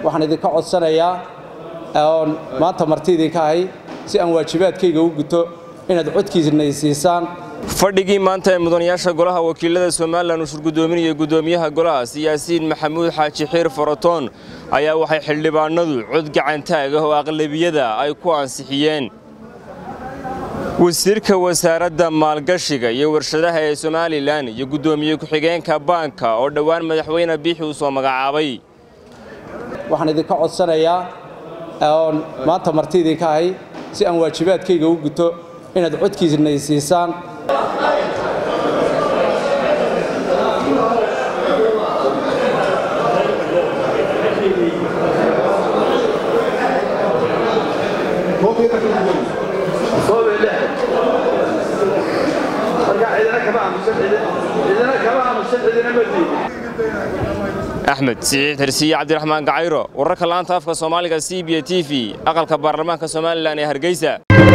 waxaan idinka codsanayaa oon maanta marti idinka ahay si aan waajibaadkayga u guto inaad codkiisna siisaan fadhigii maanta ee mudanayaasha golaha wakiilada somalilan uu shirgudoominayay gudoomiyaha golaha siyaasiin maxamuud xaaji xiir faratoon ayaa waxay xildhibaanadu cod gacantaag ah oo aqlabiyada ay ku ansixiyeen wasiirka wasaaradda maalgashiga iyo warshadaha ee somalilan iyo guddoomiye ku-xigeenka baanka oo dhowaan madaxweyne biixi uu soo magacaabay waxaan idinka codsanayaa oon maanta marti idinka ahay si aan waajibaadkayga u guto inaad codkiisna siisaan axmed siciid hersiye cabdiraxmaan gacayro wararka laanta afka soomaaliga c b t v aqalka baarlamaanka somalilan ee hargeysa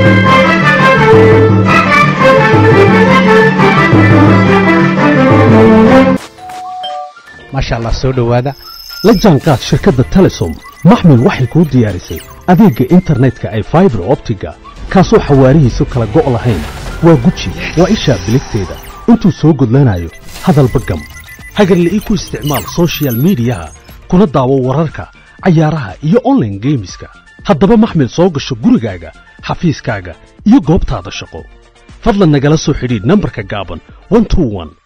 maasha allah soo dhowaada la jaanqaad shirkadda telesom maxmil waxay kuu diyaarisay adeegga internetka ay faibar optiga kaasoo xawaarihiisu kala go' lahayn waa guji waa ishaa biligteeda intuu soo gudlanayo hadalba gam hagarle ii ku isticmaal soshiyal miidiyaha kuna daawo wararka cayaaraha iyo onlaine geemiska haddaba maxmil soo gasho gurigaaga xafiiskaaga iyo goobtaada shaqo fadlan nagala soo xidhiidh nambarka gaaban